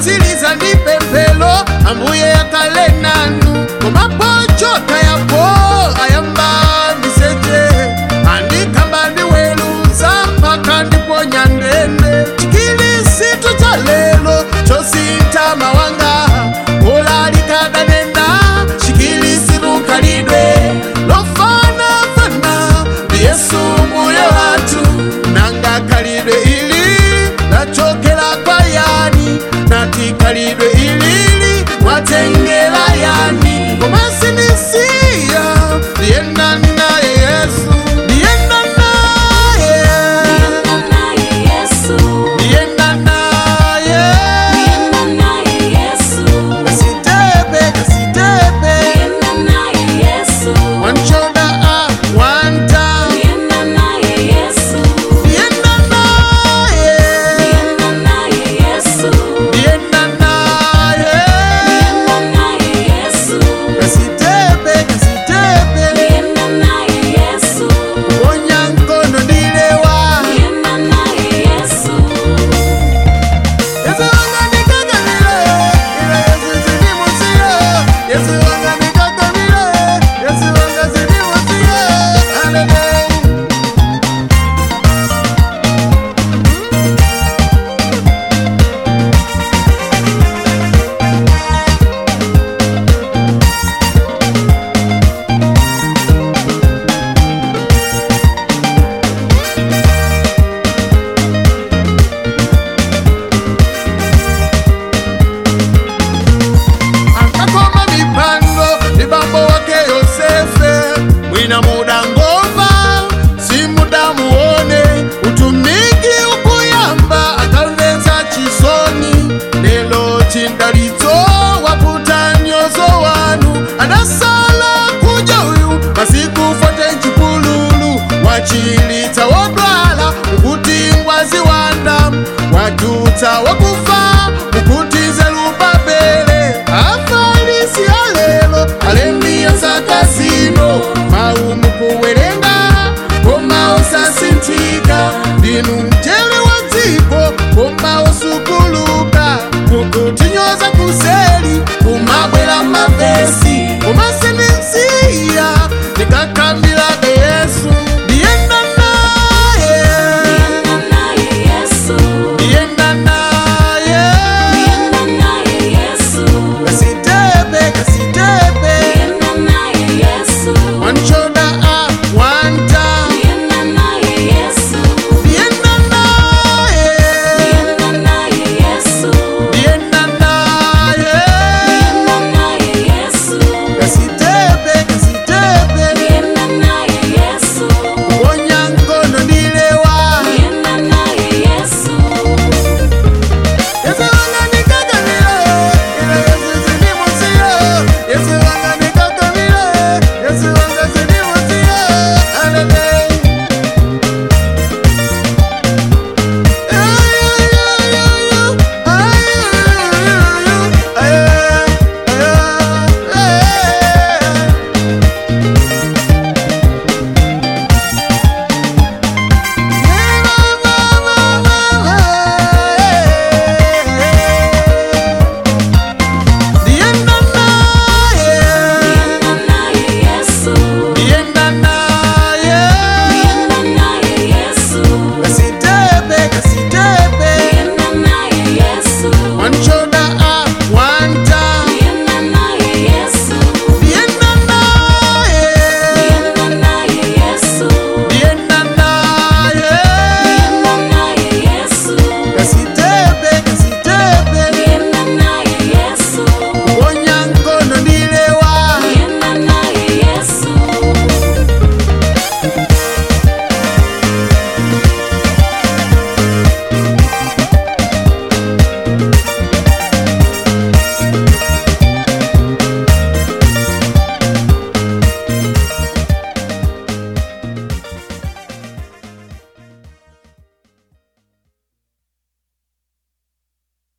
kutsiriza ndi pemphero ambuye akale nanu koma pochota yapo ayamba miseche andikamba ndiweluza mpaka ndiponya ndende chikilisitu cha lelo chosintha mawanga ulalikadalenda chikilisitu khalidwe lofanafana ndi yesu mbuye wathu nanga khalidwe ili lachokera kwa yani nati khalidwe ilili mwatengera yani koma sinisiya ndiyenda naye yesu ndiyenda naye ndiyenda naye kasitepe kasitepe one shoulder up one down ndiyenda naye ndiyenda naye kasitepe kasitepe ponya mkono ndilewa Yesu wanga nikakamile, ila Yesu sinimusie. Yesu wanga nikakamile, Yesu wanga sinimusie. Hallelujah. akakoma mipango ni bambo wake Yosefe, mwina muda ngomba si muda muone utumiki ukuyamba akamvetsa chisoni lelo chindalitso